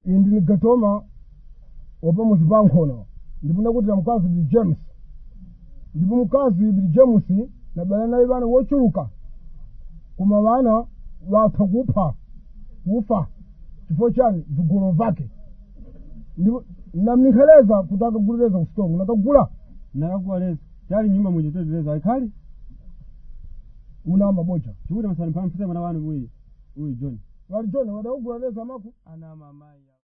indi ndili gatoma wapamuzi pankhono ndipo ndakutira mkazi bili james ndipo mkazi bili james nabala naye vana wochuluka koma vana vatha kupha kufa chifo chani vigolo vake ndipo namnikheleza kuti akagulireza kusitomu nakagula nakagula lezi chali nyumba muchitoteleza ayikhali una mabocha chikuti masani mphamphuse mwana wanu uyu uyu john vali joni wadakugula leza maku ana mamayi